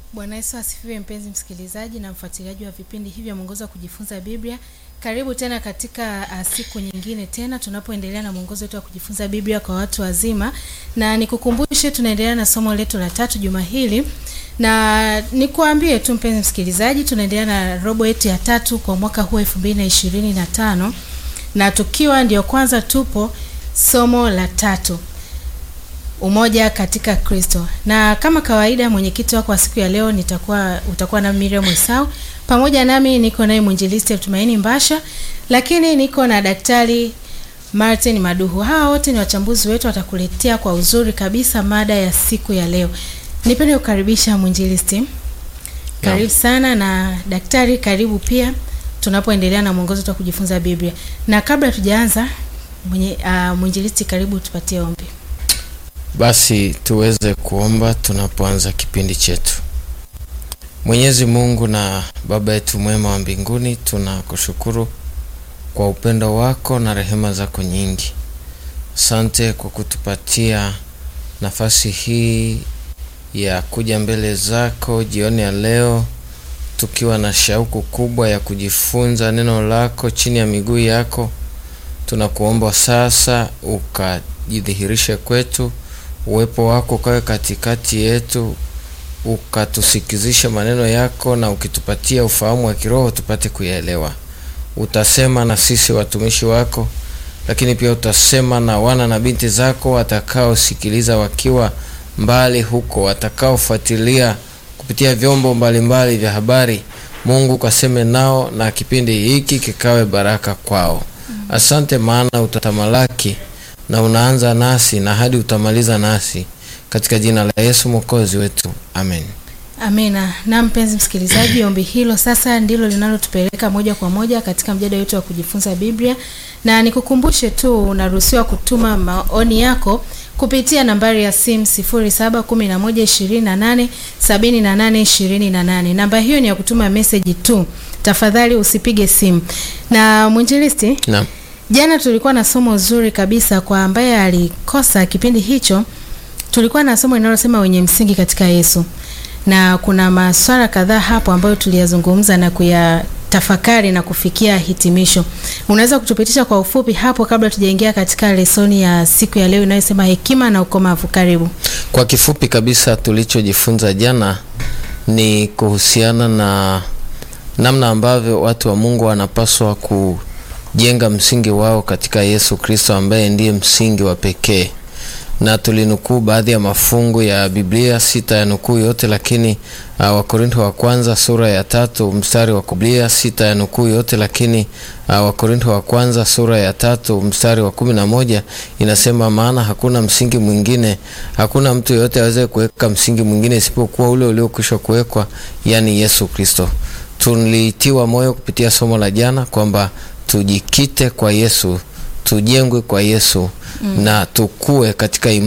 Bwana Yesu asifiwe, mpenzi msikilizaji na mfuatiliaji wa vipindi hivi vya mwongozo wa kujifunza Biblia. Karibu tena katika uh, siku nyingine tena tunapoendelea na mwongozo wetu wa kujifunza Biblia kwa watu wazima, na nikukumbushe tunaendelea na somo letu la tatu juma hili, na nikuambie tu mpenzi msikilizaji, tunaendelea na robo yetu ya tatu kwa mwaka huu 2025 na tukiwa ndio kwanza tupo somo la tatu umoja katika Kristo. Na kama kawaida mwenyekiti wako wa siku ya leo nitakuwa utakuwa na Miriam Esau. Pamoja nami niko naye mwinjilisti Tumaini Mbasha, lakini niko na daktari Martin Maduhu. Hawa wote ni wachambuzi wetu, watakuletea kwa uzuri kabisa mada ya siku ya leo. Nipende kukaribisha mwinjilisti. Karibu sana na daktari, karibu pia tunapoendelea na mwongozo wa kujifunza Biblia. Na kabla tujaanza mwenye uh, mwinjilisti, karibu tupatie ombi. Basi tuweze kuomba tunapoanza kipindi chetu. Mwenyezi Mungu na Baba yetu mwema wa mbinguni, tunakushukuru kwa upendo wako na rehema zako nyingi. Asante kwa kutupatia nafasi hii ya kuja mbele zako jioni ya leo, tukiwa na shauku kubwa ya kujifunza neno lako chini ya miguu yako. Tunakuomba sasa ukajidhihirishe kwetu uwepo wako ukawe katikati yetu, ukatusikizisha maneno yako, na ukitupatia ufahamu wa kiroho tupate kuyaelewa. Utasema na sisi watumishi wako, lakini pia utasema na wana na binti zako watakaosikiliza wakiwa mbali huko, watakaofuatilia kupitia vyombo mbalimbali vya habari. Mungu ukaseme nao na kipindi hiki kikawe baraka kwao. Asante, maana utatamalaki na unaanza nasi na hadi utamaliza nasi katika jina la Yesu mwokozi wetu, amen. Amina. Na mpenzi msikilizaji, ombi hilo sasa ndilo linalotupeleka moja kwa moja katika mjadala wetu wa kujifunza Biblia, na nikukumbushe tu unaruhusiwa kutuma maoni yako kupitia nambari ya simu 0711287828. Namba hiyo ni ya kutuma message tu, tafadhali usipige simu. Na mwinjilisti, Naam. Jana tulikuwa na somo zuri kabisa kwa ambaye alikosa kipindi hicho. Tulikuwa na somo linalosema wenye msingi katika Yesu, na kuna maswala kadhaa hapo ambayo tuliyazungumza na kuyatafakari na kufikia hitimisho. Unaweza kutupitisha kwa ufupi hapo kabla tujaingia katika lesoni ya siku ya leo inayosema hekima na ukomavu? Karibu. Kwa kifupi kabisa, tulichojifunza jana ni kuhusiana na namna ambavyo watu wa Mungu wanapaswa kujenga msingi wao katika Yesu Kristo ambaye ndiye msingi wa pekee, na tulinukuu baadhi ya mafungu ya Biblia, sita ya nukuu yote, lakini uh, Wakorintho wa kwanza sura ya tatu mstari wa Biblia sita ya nukuu yote, lakini uh, Wakorintho wa kwanza sura ya tatu mstari wa kumi na moja inasema, maana hakuna msingi mwingine, hakuna mtu yeyote aweze kuweka msingi mwingine isipokuwa ule uliokwisha kuwekwa, yani Yesu Kristo. Tulitiwa moyo kupitia somo la jana kwamba tujikite kwa Yesu, tujengwe kwa Yesu mm, na tukue katika